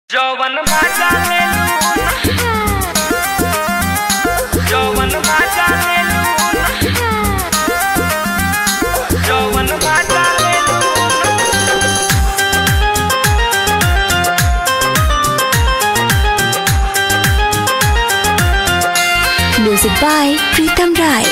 जवन माजा लेलू जवन माजा लेलू जवन माजा लेलू Music by Pritam Rai.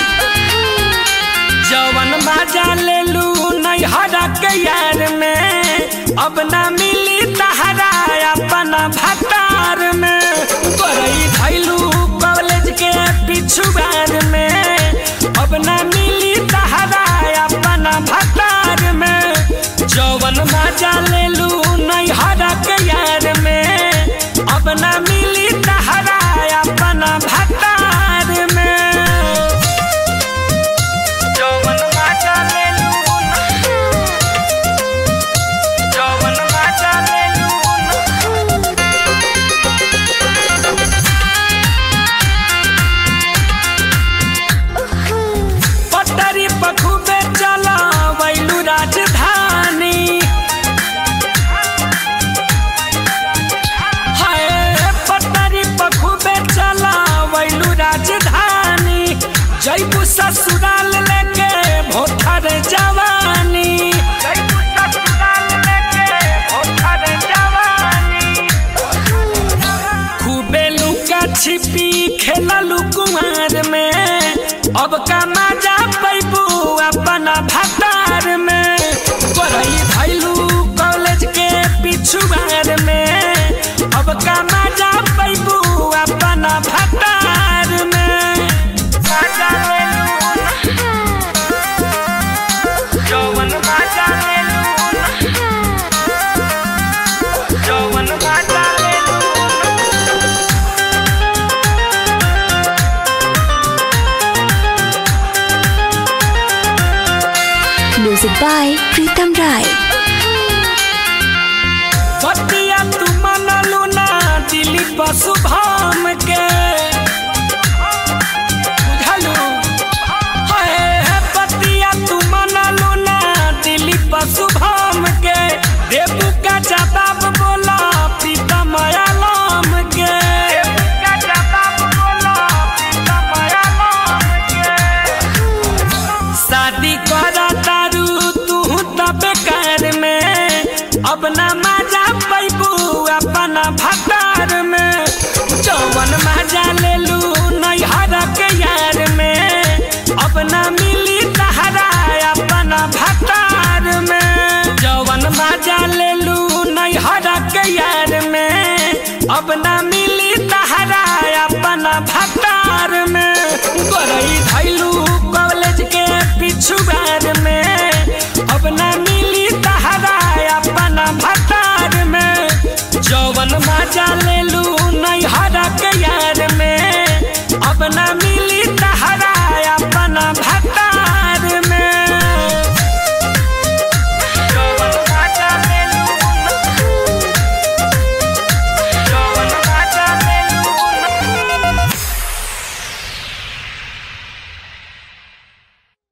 जवन माजा लेलू नैहरा के यार में अब ना मिली तहरा अपना भतार में बरई धैलू कॉलेज के पिछुआर में अब ना मिली तहरा अपना भतार में जवन माजा लेलू नैहरा के यार में अब ना मिली तहरा अपना भतार में जवन माजा लेलू जवन माजा लेलू पटरी पखुबे चला वैलू राजधानी हाय पटरी पखुबे चला वैलू राजधानी जैबू ससुराल लेके भोथर जवानी जैबू ससुराल लेके भोथर जवानी खूबे लुका छिपी खेललू कुमार में अब का मजा पैबू अपना भतार में पढ़ाई भैलू कॉलेज के पिछुआर में अब का मजा पैबू अपना भतार में मजा लेलू जवन मजा लेलू जवन मजा लेलू Music by Pritam Rai. बतिया तू मनलू ना दिली पशु भाम के बुझलू हाय बतिया तू मनलू ना दिली पशु भाम के देबू का जवाब बोला पीता माया लाम के देबू का जवाब बोला पीता माया लाम के शादी करा तारू तू त बेकार में अब ना मजा पैबू अपना भतार में जवन मजा लेलू नैहर के यार में अब ना मिली तहरा अपना भतार में जवन मजा लेलू नैहर के यार में अब ना मिली